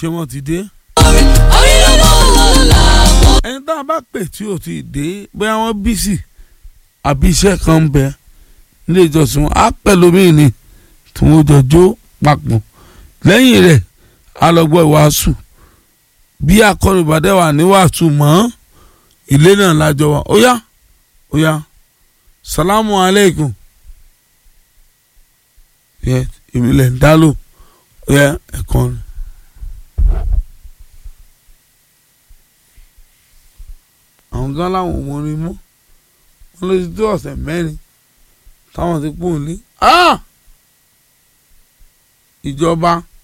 ṣé wọ́n ti dé. orí ló mọ̀ làwọn. ẹni tá a bá pè tí ò ti dé bóyá wọ́n bísì àbí iṣẹ́ kan ń bẹ nílé ìjọsìn wọn á pẹ̀lú mí ni tí wọ́n jọ jó papọ̀ lẹ́yìn rẹ̀ á lọ gbọ́ ìwàásù bí akọni ìbàdàn wà ní wàásù mọ́ ilé náà lájọ wa ó yá ó yá salamu aleykum yẹ èmi lẹ̀ ń dá lò ó yá ẹ̀kọ́ rẹ̀. àwọn gan láwọn ò mọ orin mọ́ wọ́n lè ti tó ọ̀sẹ̀ mẹ́rin táwọn ti pò ní. ìjọba